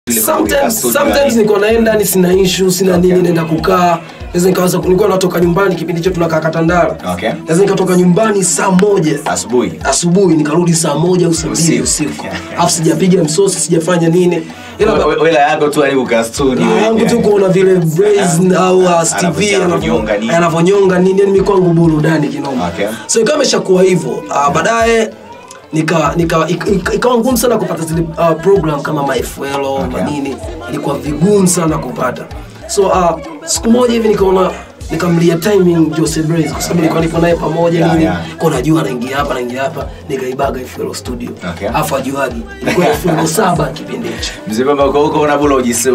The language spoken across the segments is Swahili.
sometimes sometimes niko naenda ni sina issue sina Okay. nini naenda kukaa naweza nikaanza nilikuwa natoka nyumbani kipindi chetu tunakaa Katandala Okay. naweza nikatoka nyumbani saa moja asubuhi asubuhi nikarudi saa moja au saa mbili Usiku. usiku alafu sijapiga msosi sijafanya nini ila ba- We- wela yako tu yani kukaa studio raha yangu tu kuona vile Braze au uh, Stevie Anavyozidi kunyonga nini. anavyo- anavyonyonga nini yani mimi kwangu burudani kinoma Okay. so ikawa imeshakuwa hivyo uh, baadaye nika nika ik- ik- ikawa ngumu sana kupata zile uh, program kama maefelo Okay. manini ilikuwa vigumu sana kupata so uh, siku moja hivi nikaona nikamlia timing Jose Braze kwa sababu nilikuwa nipo naye pamoja Yeah, nini yeah. kwa najua anaingia hapa anaingia hapa nikaibaga ifelo studio Okay. afu ajuagi ilikuwa elfu saba kipindi hicho mzee baba uko huko unabula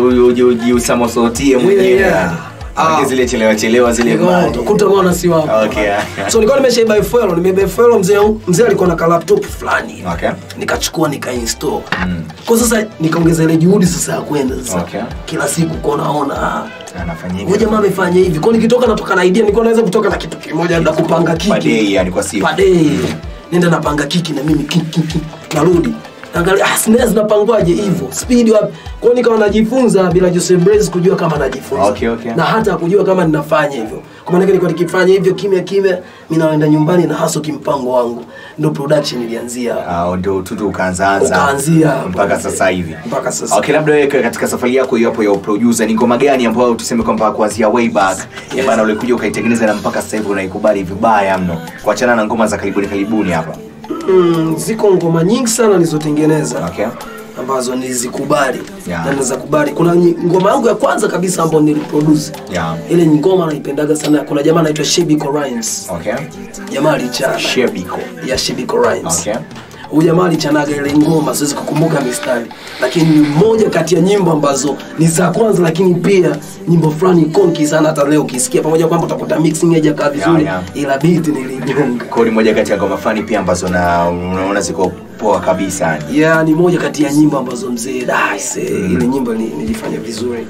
ujiusamosotie mwenyewe Yeah, yeah. Maana Ah. zile chelewa chelewa zile Nikaona, kuta mwana si wapo Okay. so nilikuwa nimeshaiba FL nimeiba FL mzee wangu- mzee alikuwa na ka laptop fulani Okay. nikachukua nikainstall kwa sasa nikaongeza ile juhudi sasa ya kwenda sasa Okay. kila siku kwa naona anafanya huyu hivyo jamaa amefanya hivi kwa nikitoka natoka na idea nilikuwa naweza kutoka na kitu kimoja labda kupanga kiki Per day, yani kwa siku. Per day. nenda napanga kiki na mimi kiki, kiki narudi angalia ah snare zinapangwaje hivyo speed wapi kwa hiyo nikawa najifunza bila Jose Braze kujua kama najifunza Okay, okay. na hata kujua kama ninafanya hivyo kwa maana nilikuwa nikifanya hivyo kimya kimya mimi naenda nyumbani na haso kimpango wangu ndio production ilianzia Ah, ndio tutu ukaanzaanza Ukaanzia hapo. mpaka sasa hivi mpaka sasa okay labda wewe katika safari yako hiyo hapo ya producer ni ngoma gani ambayo tuseme kwamba kuanzia way back ya Yes. bana ulikuja ukaitengeneza na mpaka sasa hivi unaikubali vibaya mno kuachana na ngoma za karibuni karibuni hapa mm, ziko ngoma nyingi sana nilizotengeneza okay ambazo nilizikubali Yeah. na nilizakubali kuna nyi- ngoma yangu ya kwanza kabisa ambayo niliproduce yeah ile ngoma naipendaga sana kuna jamaa anaitwa Shebiko Rhymes okay jamaa alichana Shebiko ya Shebiko Rhymes okay huyu jamaa alichanaga ile ngoma siwezi kukumbuka mistari lakini ni moja kati ya nyimbo ambazo ni za kwanza lakini pia nyimbo fulani konki sana hata leo ukisikia pamoja kwamba utakuta mixing haijakaa vizuri yeah. ila beat niligonga kwa hiyo ni moja kati ya ngoma fani pia ambazo na unaona ziko poa kabisa yani ya ni moja kati ya nyimbo ambazo mzee daise ile nyimbo ni- nilifanya vizuri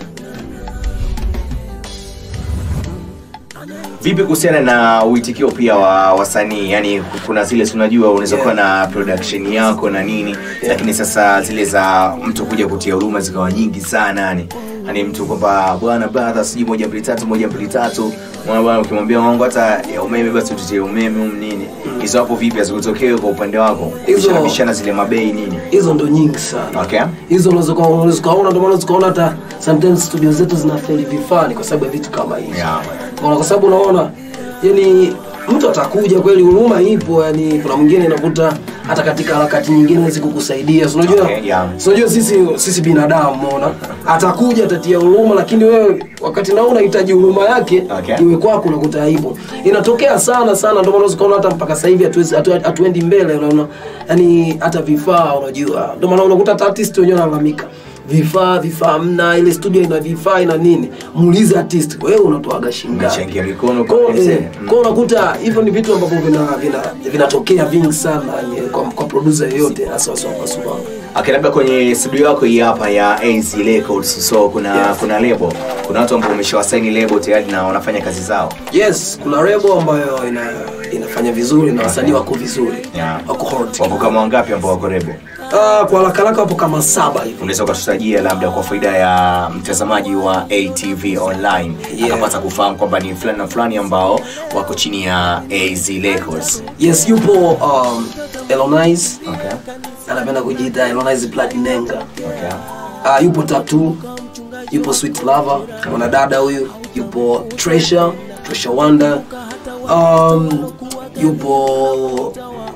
vipi kuhusiana na uitikio pia wa wasanii yani kuna zile si unajua unaweza kuwa na production yako na nini lakini sasa zile za mtu kuja kutia huruma zikawa nyingi sana yani yani mtu kwamba bwana brother sijui moja mbili tatu moja mbili tatu mwana bwana ukimwambia wangu hata ya umeme basi tutie umeme um nini hizo hapo vipi hazikutokee kwa upande wako Hizo- Bishana- bishana zile mabei nini hizo ndo nyingi sana okay hizo unaweza uka- unaweza ukaona ndio maana unaweza ukaona hata sometimes studio zetu zinafeli vifani kwa sababu ya vitu kama hivi Yeah. Unaona, kwa sababu unaona yani mtu atakuja kweli huruma ipo yani kuna mwingine inakuta hata katika harakati nyingine hawezi kukusaidia Si unajua Okay, yeah. si unajua sisi sisi binadamu unaona atakuja atatia huruma lakini wewe wakati nao unahitaji huruma yake Okay. iwe kwako unakuta hivyo inatokea sana sana ndio maana unaweza kuona hata mpaka sasa hivi hatuwezi hatu- hatuendi mbele unaona yani hata vifaa unajua ndio maana unakuta hata artist wenyewe wanalalamika vifaa vifaa mna ile studio ina vifaa ina nini muulize artist wewe unatoaga shingapi Unachangia mikono kwa kwa mzee. eh, kwa unakuta hivyo ni vitu ambavyo vina vina vinatokea vingi sana yani, kwa, kwa producer yeyote hasa wasopasupa Okay, labda kwenye studio yako hii hapa ya AZ Records so kuna Yes. kuna lebo kuna watu ambao umeshawasaini lebo tayari na wanafanya kazi zao yes kuna rebo ambayo ina, inafanya vizuri na wasanii wako vizuri Yeah. wako hot wako kama wangapi ambao wako lebo Ah, kwa haraka haraka wapo kama saba hivi unaweza ukatutajia labda kwa faida ya mtazamaji wa ATV online Yeah. akapata kufahamu kwamba ni fulani na fulani ambao wako chini ya AZ Records yes yupo um, Elonize okay anapenda kujiita Elonize Platinenga okay uh, yupo Tatu yupo Sweet Lover mwanadada huyu yupo Treasure Treasure Wonder um, yupo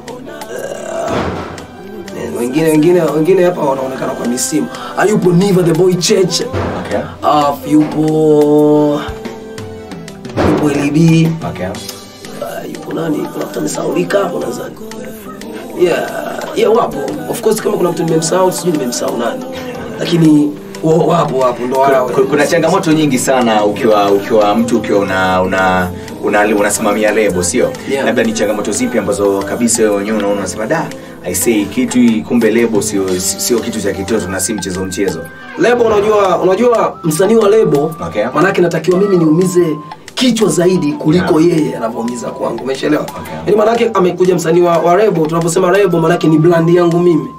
uh, wengine wengine wengine hapa wanaonekana kwa misimu uh, yupo Niva the Boy Church okay uh, yupo yupo LB okay uh, yupo nani kuna mtu amesahaulika hapo nadhani yeah yeah wapo of course kama kuna mtu nimemsahau sijui nimemsahau nani lakini wa- wapo wapo ndo wao Ku- kuna changamoto nyingi sana ukiwa ukiwa mtu ukiwa una una una- unasimamia lebo sio Yeah. labda ni changamoto zipi ambazo kabisa wewe wenyewe unaona unasema da I say kitu hii, kumbe lebo sio sio kitu cha kitoto na si mchezo mchezo lebo unajua unajua msanii wa lebo Okay. manake natakiwa mimi niumize kichwa zaidi kuliko Yeah. yeye anavyoumiza kwangu umeshaelewa Okay. yaani manake amekuja msanii wa, wa rebo tunaposema rebo manake ni brand yangu mimi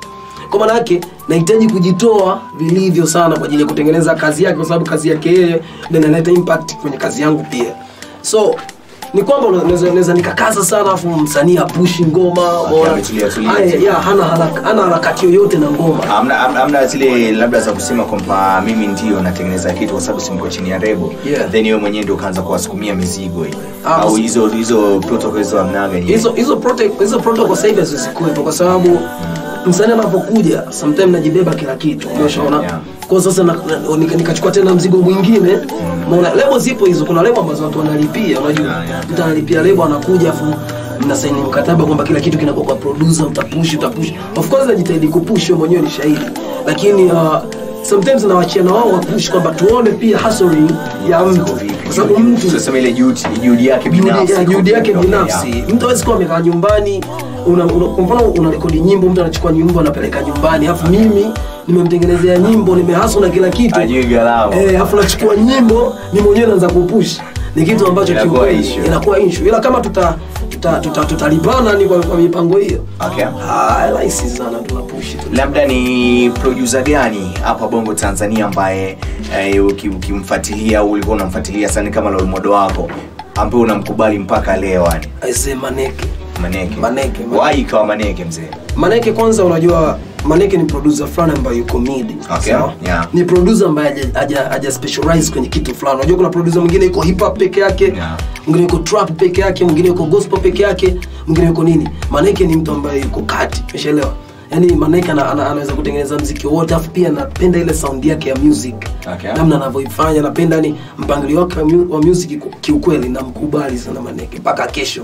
kwa maana yake nahitaji kujitoa vilivyo sana kwa ajili ya kutengeneza kazi yake kwa sababu kazi yake yeye ndio inaleta impact kwenye kazi yangu pia so ni kwamba unaweza- naweza nikakaza sana afu msanii apushi ngoma umeona? ametulia, tulia. Aya, ya, hana haraka- hana harakati yoyote na ngoma Hamna, hamna, hamna zile labda za kusema kwamba mimi ndio natengeneza kitu kwa sababu simko chini ya rebo Yeah. then wewe mwenyewe ndio ukaanza kuwasukumia mizigo hii Ah, au basi- hizo hizo protocol hizo hamnaga nyinyi? hizo hizo prote- hizo protocol sasa hivi hazikuwepo kwa sababu msanii anapokuja sometime najibeba kila kitu umeshaona Yeah. kwa sasa na- na- nika- nikachukua tena mzigo mwingine maana lebo zipo hizo kuna lebo ambazo watu wanalipia unajua Yeah, yeah. mtu analipia lebo anakuja afu mnasaini mkataba kwamba kila kitu kinakuwa kwa producer utapush utapush of course najitahidi kupush wewe mwenyewe ni shahidi lakini uh, sometimes nawachia na wao wapush kwamba tuone pia hustling ya mtu kwa sababu mtu Tuseme ile juhudi juhudi yake juhudi binafsi ya- juhudi yake Okay, binafsi yeah. mtu awezi kuwa amekaa nyumbani una, una, kwa mfano una rekodi nyimbo mtu anachukua nyimbo anapeleka nyumbani alafu mimi nimemtengenezea nyimbo nimehaso na kila kitu Ajui gharama. eh, alafu nachukua nyimbo ni mwenyewe naanza kupush ni kitu ambacho Inakuwa kiukweli issue. inakuwa issue ila kama tuta tuta tuta tutalipana ni kwa, kwa mipango hiyo Okay. ah rahisi sana tunapush tu labda ni producer gani hapa bongo tanzania ambaye eh, uki- ukimfuatilia au ulikuwa unamfuatilia sana kama role model wako ambaye unamkubali mpaka leo yani aise maneke maneke Maneke, Maneke. wai ikawa maneke mzee Maneke kwanza unajua Maneke ni producer fulani ambaye yuko mid. Okay, sawa? yeah. Ni producer ambaye haja- haja haja specialize kwenye kitu fulani. Unajua kuna producer mwingine yuko hip hop peke yake, Yeah. mwingine yuko trap peke yake, mwingine yuko gospel peke yake, mwingine yuko nini. Maneke ni mtu ambaye yuko kati. Umeshaelewa? Yaani Maneke ana, ana, anaweza kutengeneza mziki wote afu pia napenda ile sound yake ya music. Okay. Namna anavyoifanya napenda ni mpangilio wake wa mu- wa music ku- kiukweli namkubali sana Maneke mpaka kesho.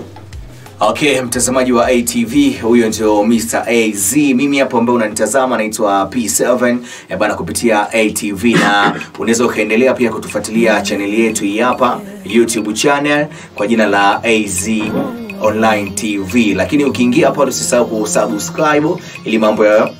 okay mtazamaji wa atv huyo ndio mr az mimi hapo ambaye unanitazama naitwa p7 eh, bana kupitia atv na unaweza ukaendelea pia kutufuatilia chaneli yetu hii hapa youtube channel kwa jina la az online tv lakini ukiingia hapa usisahau kusubscribe ili mambo yayo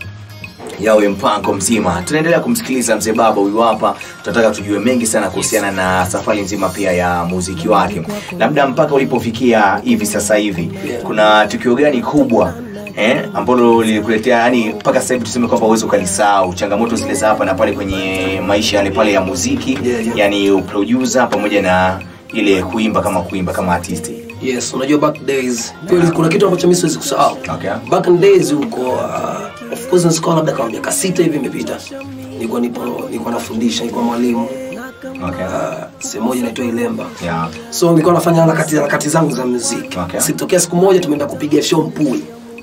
yawe mpango mzima tunaendelea kumsikiliza mzee baba huyu hapa tunataka tujue mengi sana kuhusiana na safari nzima pia ya muziki wake labda mpaka ulipofikia hivi sasa hivi Yeah. kuna tukio gani kubwa eh, ambalo lilikuletea yani mpaka sasa hivi tuseme kwamba uwezi ukalisahau changamoto zile za hapa na pale kwenye maisha yale pale ya muziki Yeah, yeah. yani uproducer pamoja na ile kuimba kama kuimba kama artisti yes unajua back days kweli kuna kitu ambacho mi siwezi kusahau Okay. back in days huko uh, of course nisikuwa labda kama miaka sita hivi imepita nilikuwa nipo nilikuwa nafundisha nilikuwa mwalimu okay. uh, sehemu moja inaitwa ilemba yeah. so nilikuwa nafanya harakati harakati zangu za muziki Okay. sitokea siku moja tumeenda kupiga show mpui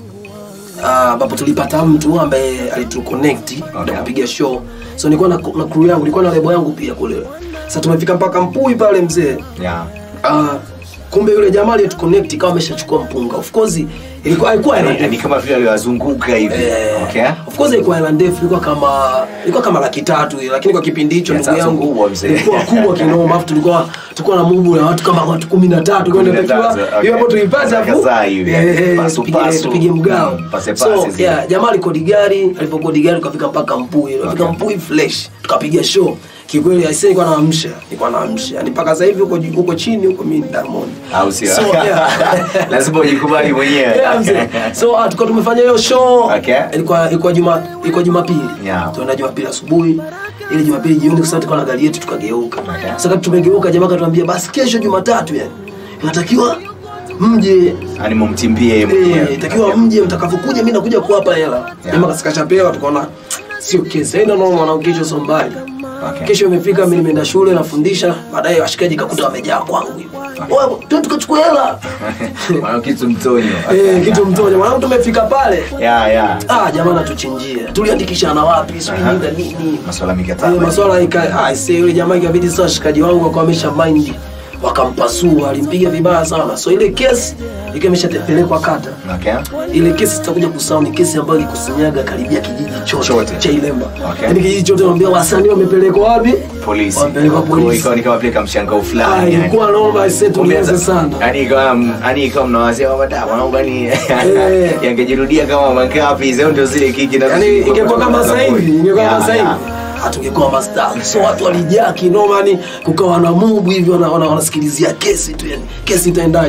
Ah, ambapo tulipata mtu ambaye alituconnect Okay. na kupiga show so nilikuwa na, na crew yangu nilikuwa na lebo yangu pia kule sasa tumefika mpaka mpui pale mzee Yeah. Ah, kumbe yule jamaa aliyetuconnect kama ameshachukua mpunga of course ilikuwa haikuwa hela Ni- ni ndefu kama vile aliwazunguka hivi Eh, okay. of course ilikuwa hela ndefu ilikuwa kama ilikuwa kama laki tatu hivi, lakini kwa kipindi hicho Ya, ndugu sasa yangu kubwa mzee. ilikuwa kubwa kinoma afu tulikuwa tulikuwa na mubu na watu kama watu kumi na tatu kwa hiyo 13, inatakiwa okay. hiyo hapo tuipata afu Kadhaa hivi, eh, eh, pasu, tupige- pasu. tupige mgao Mm, pase, so pase zile. yeah, jamaa alikodi gari alipokodi gari tukafika mpaka mpui tukafika Okay. mpui fresh tukapiga show kikweli aisee nilikuwa naamsha nilikuwa naamsha yani mpaka sasa hivi huko huko chini huko mimi ni Diamond au sio So, yeah. lazima ujikubali mwenyewe Yeah, mzee. so uh, tulikuwa tumefanya hiyo show Okay. ilikuwa ilikuwa juma ilikuwa jumapili Yeah. tuenda jumapili asubuhi ili jumapili jioni kwa sababu tulikuwa na gari yetu tukageuka Okay. sasa kati tumegeuka jamaa katuambia basi kesho jumatatu yani inatakiwa mje yani mumtimbie yeye eh, mwenyewe. itakiwa Okay. mje mtakavyokuja mimi nakuja kuwapa hela Yeah. jamaa kasikashapewa tukaona sio kesi haina noma mwanangu kesho sio mbali Okay. kesho imefika mimi nimeenda shule nafundisha baadaye washikaji kakuta wamejaa kwangu hivyo wewe tu tukachukua hela Mwana kitu mtonyo Eh, kitu mtonya mwanangu tumefika pale ya ya ah jamaa natuchinjia tuliandikishana wapi sijui Aha. nini na nini maswala Eh, mikataba maswala ika ah see yule jamaa ikabidi sasa washikaji wangu wakawa wamesha mind wakampasua alimpiga vibaya sana so ile kesi ikawa imeshatepelekwa kata okay ile kesi tutakuja kusahau ni kesi ambayo ilikusanyaga karibia kijiji chote, Chote. cha Ilemba Okay. yaani kijiji chote wanaambia wasanii wamepelekwa wapi polisi wamepelekwa Kwa- polisi ikawa ni kama vile kamshangao Ah, fulani yani. ilikuwa noma ise tulianza sana yani ikawa yani ikawa mnawazia kwamba da mwanangu yani Eh. yangejirudia kama mangapi hizo ndio zile kiki na yani ingekuwa kama sasa hivi ingekuwa Ya, kama sasa hivi ya. hatungekuwa mastaa so watu walijaa kinoma yani kukawa na mubu hivi wana- wana- wanasikilizia kesi tu yani kesi itaendaje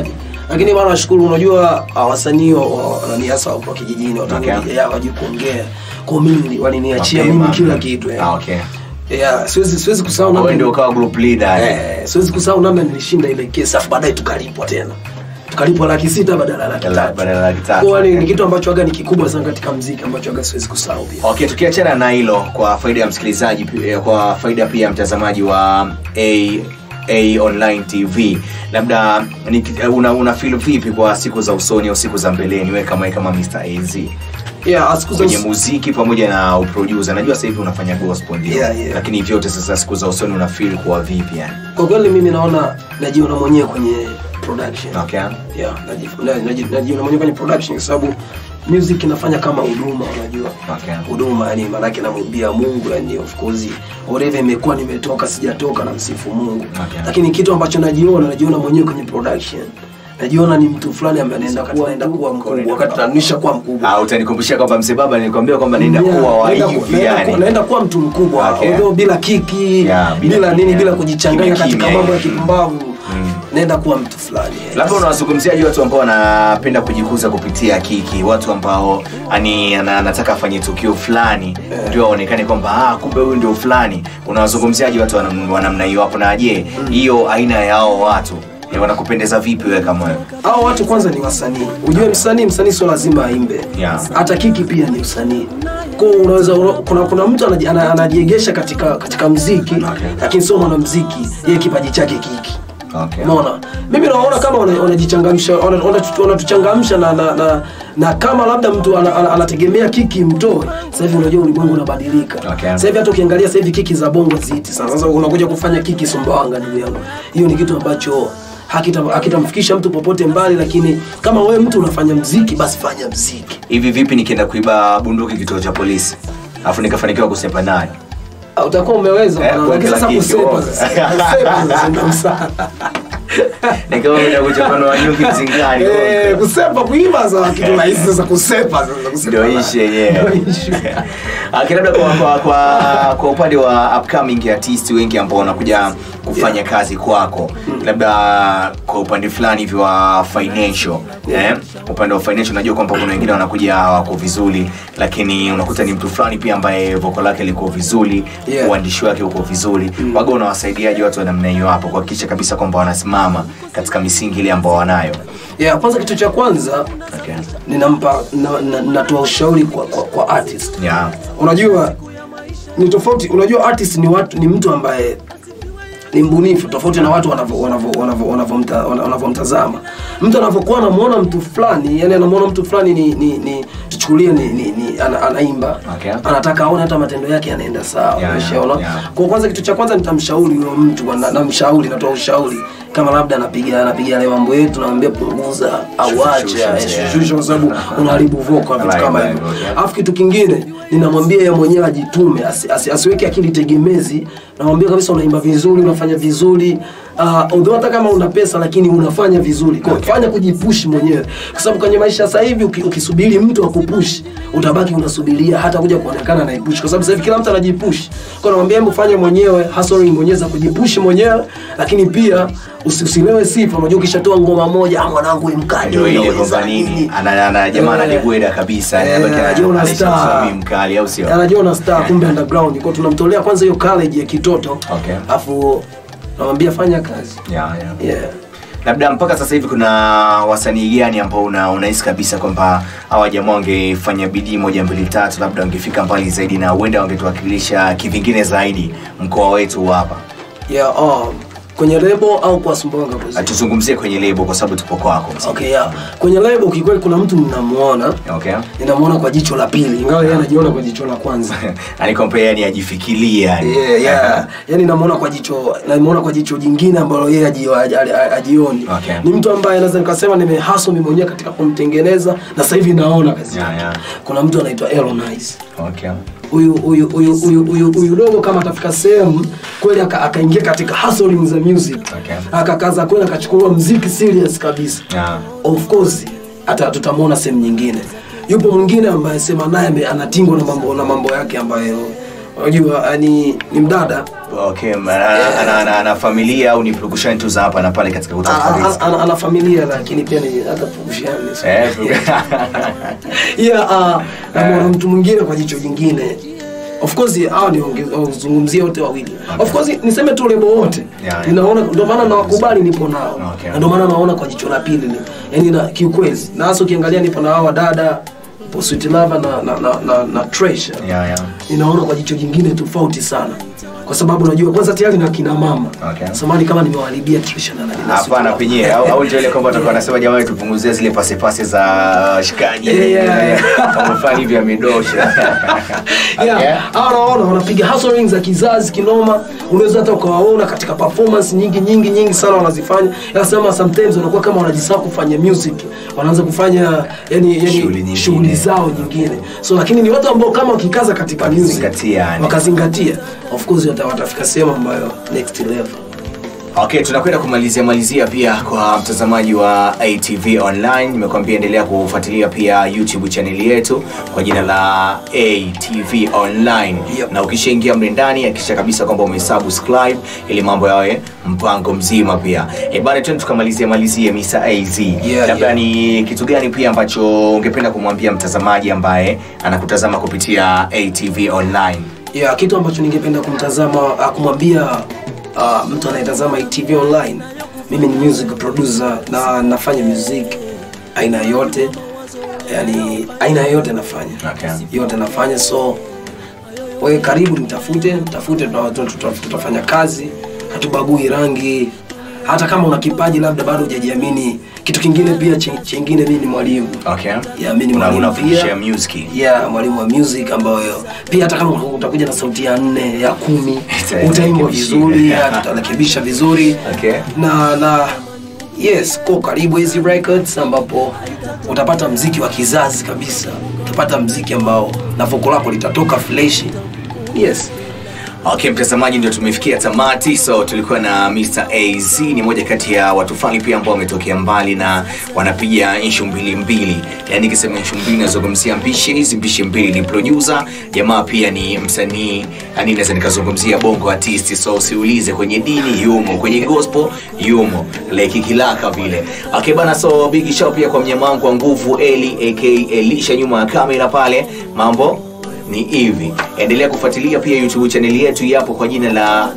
lakini bana nashukuru unajua ah, wasanii wa- wa- nani hasa wa kijijini watu Okay. wengi, ya, wajui kuongea kwa mimi waliniachia Mapema. mimi kila kitu eh. Ah, okay. yeah, siwezi siwezi kusahau Wewe namna ndio ukawa group leader eh. eh, siwezi kusahau namna nilishinda ile kesi afu baadaye tukalipwa tena tukalipwa laki sita badala ya laki Badala- tatu badala ya laki tatu, Kwa ni, okay. ni kitu ambacho aga ni kikubwa sana katika mziki ambacho aga siwezi kusahau pia okay tukiachana na hilo kwa faida ya msikilizaji pi- kwa faida pia ya mtazamaji wa a A online tv labda ni- una, una feel vipi kwa siku za usoni au siku za mbeleni we kama kama mr az yeah, siku za kwenye us- muziki pamoja na uproducer najua sasa hivi unafanya gospel ndio Yeah, yeah. lakini vyote sasa siku za usoni una feel kuwa vipi yani kwa kweli mimi naona najiona mwenyewe kwenye production okay yeah, naji- na- naji- najiona mwenyewe kwenye production kwa sababu music inafanya kama huduma unajua Okay. huduma yani maanake namwimbia mungu yani of course whatever imekuwa nimetoka sijatoka na msifu mungu Okay. lakini kitu ambacho najiona najiona mwenyewe kwenye production najiona ni mtu fulani ambaye anaenda kuwa anaenda kuwa mkubwa wakati nanisha kuwa mkubwa Ah, utanikumbushia kwamba mzee baba nilikwambia kwamba naenda Yeah, kuwa wa naenda ku- hivi naenda ku- yani naenda kuwa mtu mkubwa Okay. although bila kiki Yeah, bila bila, nini kimya. bila kujichanganya Kimya, katika kimya, mambo ya hivi. kipumbavu naenda kuwa mtu fulani yes. labda unawazungumziaji watu ambao wanapenda kujikuza kupitia kiki watu ambao ani ana- anataka afanye tukio fulani ndio aonekane kwamba ah, kumbe huyu ndio fulani unawazungumziaji watu wanam- wa namna hiyo hapo na je hiyo aina ya hao watu eh, wanakupendeza vipi wewe kama wewe hao watu kwanza ni wasanii ujue msanii msanii sio lazima aimbe Yeah. hata kiki pia ni usanii kwa hiyo unaweza kuna, kuna mtu anaji- ana- anajiegesha katika katika mziki lakini sio mwanamziki yeye kipaji chake kiki okay. Umeona? Mimi naona kama wana- wanajichangamsha wana- wanatu- wanatuchangamsha na, na, na, na kama labda mtu ana- ana- anategemea kiki mtoe. Sasa hivi unajua ulimwengu unabadilika. Okay. Sasa hivi hata ukiangalia sasa hivi kiki za bongo ziti sana. Sasa unakuja kufanya kiki Sumbawanga ndugu yangu. Hiyo ni kitu ambacho hakita- hakitamfikisha mtu popote mbali, lakini kama wewe mtu unafanya mziki, basi fanya mziki. hivi vipi nikienda kuiba bunduki kituo cha polisi alafu nikafanikiwa kusepa naye Ah, Utakuwa umeweza Eh, bwana. kwa lakini kila sasa kiki, kusepa oh. sasa. Kusepa sasa ndio msaada. nikawa enda kuchapanua nyuki mzingani Eh, kusepa kuimba za kitu rahisi sasa kusepa sasa kusepa. ndio ishi yenyewe Ndio issue. Lakini labda kwa, kwa, kwa, kwa upande wa upcoming artist wengi ambao wanakuja kufanya kazi kwako labda kwa upande fulani hivi wa financial eh? upande wa financial najua kwamba kuna wengine wanakuja wako vizuri lakini unakuta ni mtu fulani pia ambaye voko lake liko vizuri Yeah. uandishi wake uko vizuri waga unawasaidiaje watu wa namna hiyo hapo kuhakikisha kabisa kwamba wanasimama katika misingi ile ambao wanayo yeah, kwanza kitu cha kwanza okay. ninampa na- na- natoa ushauri kwa, kwa, kwa artist yeah. unajua ni tofauti unajua artist ni watu ni mtu ambaye ni mbunifu tofauti na watu wanavyo- wanavyo- wanavyo- wanavyomta- wana- wanavyomtazama mtu anavyokuwa anamuona mtu fulani yani anamuona mtu fulani ni, ni, ni tuchukulie ni, ni, ni ana, anaimba Okay. anataka aone hata matendo yake yanaenda sawa Yeah, umeshaona yeah, yeah. kwa kwanza kitu cha kwanza nitamshauri huyo mtu na- namshauri natoa ushauri kama labda anapiga anapiga yale mambo yetu namwambia punguza au Shusha, acha shusha, eh, yeah. shusha kwa sababu unaharibu vocal na vitu Right, kama right, hivyo okay. alafu kitu kingine ninamwambia yeye mwenyewe ajitume asi, asi, asiweke akili tegemezi namwambia kabisa unaimba vizuri unafanya vizuri uh, although hata kama una pesa lakini unafanya vizuri kwa Okay. fanya kujipush mwenyewe kwa sababu kwenye maisha sasa hivi uki, ukisubiri mtu akupush utabaki unasubiria hata kuja kuonekana anaipush kwa sababu sasa hivi kila mtu anajipush kwa namwambia hebu fanya mwenyewe hustling mwenyewe za kujipush mwenyewe lakini pia usi- usilewe sifa unajua ukishatoa ngoma moja ah mwanangu wewe mkali ndio ile unaweza kwamba nini nini." ana, ana, jamaa Eh. anajibweda kabisa Eh, anabaki ana- anajiona anaisha star. msomi mkali au sio anajiona star kumbe underground kwa tunamtolea kwanza hiyo college ya kitoto Okay. afu namwambia fanya kazi yeah, yeah. yeah. labda mpaka sasa hivi kuna wasanii gani ambao una, unahisi kabisa kwamba hawa jamaa wangefanya bidii moja mbili tatu labda wangefika mbali zaidi na huenda wangetuwakilisha kivingine zaidi mkoa wetu hapa Yeah, um, kwenye lebo au kwa Sumbawanga Muziki? tuzungumzie kwenye lebo kwa sababu tupo kwako mzee. Okay, yeah. Kwenye lebo kikweli kuna mtu ninamuona okay ninamuona kwa jicho la pili ingawa yeye anajiona kwa jicho la kwanza anikompe yani ajifikirie yani yeah, yeah. yani namuona kwa jicho namuona kwa jicho jingine ambalo yeye aji- aji- aji- ajioni Okay. ni mtu ambaye naweza nikasema nimehaso mimi mwenyewe katika kumtengeneza na sasa hivi naona kazi Yeah, yake. yeah. kuna mtu anaitwa Elonice okay huyu huyu huyu huyu huyu huyu dogo kama atafika sehemu kweli aka- akaingia katika hustling za music Okay. akakaza kweli akachukua mziki serious kabisa yeah. of course hata tutamwona sehemu nyingine yupo mwingine ambaye sema naye ame- anatingwa na mambo na mambo yake ambayo unajua yani ni mdada okay ma- ana, ana, ana, ana familia au ni purukushani tu za hapa na pale katika kutafuta ana, riziki ana, ana familia lakini pia ni hata purukushani Eh, yeah, uh, namwona mtu mwingine kwa jicho jingine of course hao ni wazungumzie wote wawili of course niseme tu lebo wote Yeah, yeah. ninaona ndio maana nawakubali nipo nao Okay. na ndio maana naona kwa jicho la pili ni yani na kiukweli na hasa ukiangalia nipo na hao wadada po Sweet Lover na na na, na, na Treasure yeah, yeah. ninaona kwa jicho jingine tofauti sana kwa sababu najua kwanza tayari na kina mama Okay. samani kama nimewaharibia Trisha na na Sweet hapana Lover. penyewe au, au ndio ile kwamba watakuwa wanasema jamani tupunguzie zile pasepase za shikaji Yeah, yeah. kama fulani hivi amedosha yeah. Okay. Hawa naona wanapiga hustling za kizazi kinoma, unaweza hata ukawaona katika performance nyingi nyingi nyingi sana wanazifanya. Nasema sometimes wanakuwa kama wanajisahau kufanya music, wanaanza kufanya yani, Shughuli yani nyingine. shughuli zao nyingine. So lakini ni watu ambao kama wakikaza katika music Wakazingatia, yani. wakazingatia, of course wata- watafika sehemu ambayo next level. Okay, tunakwenda kumalizia malizia pia kwa mtazamaji wa ATV Online. Nimekuambia endelea kufuatilia pia YouTube channel yetu kwa jina la ATV Online. Yep. Na ukishaingia mle ndani hakikisha kabisa kwamba umesubscribe ili mambo yawe mpango mzima pia. Eh, bana twende tukamalizia malizia Mr. AZ. Yeah, Labda yeah. ni kitu gani pia ambacho ungependa kumwambia mtazamaji ambaye anakutazama kupitia ATV Online? Yeah, kitu ambacho ningependa kumtazama ah, kumwambia uh, mtu anayetazama ITV online, mimi ni music producer na nafanya music aina yote, yani aina yote nafanya Okay. yote nafanya, so wewe karibu nitafute, nitafute, tuta- tuta- tuta- tutafanya kazi, hatubagui rangi. Hata kama una kipaji labda bado hujajiamini. Kitu kingine pia chi- chingine, mimi ni mwalimu Okay. Yeah, mimi ni Una- mwalimu unafundisha pia. music. yeah, mwalimu wa music ambayo pia hata kama utakuja na sauti ya nne ya kumi Ita- utaimbwa itarekebisha. vizuri yeah, tutarekebisha vizuri Okay. na na yes ko karibu hizi records ambapo utapata mziki wa kizazi kabisa utapata mziki ambao na voko lako litatoka fresh yes Okay, mtazamaji, ndio tumefikia tamati. So tulikuwa na Mr. AZ, ni moja kati ya watu fulani pia ambao wametokea mbali na wanapiga inshu mbili mbili. Yani nikisema inshu mbili nazungumzia mpishe hizi mpishe mbili, ni producer jamaa, pia ni msanii, yani naweza nikazungumzia bongo artist. So usiulize kwenye dini yumo, kwenye gospel yumo, like kilaka vile. Okay bana, so big shout pia kwa mnyama wangu wa nguvu Eli aka Elisha nyuma ya kamera pale, mambo ni hivi endelea kufuatilia pia youtube chaneli yetu yapo kwa jina la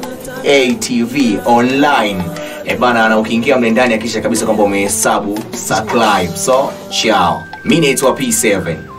atv online e bana na ukiingia mle ndani akisha kabisa kwamba umehesabu subscribe so chao mi naitwa p7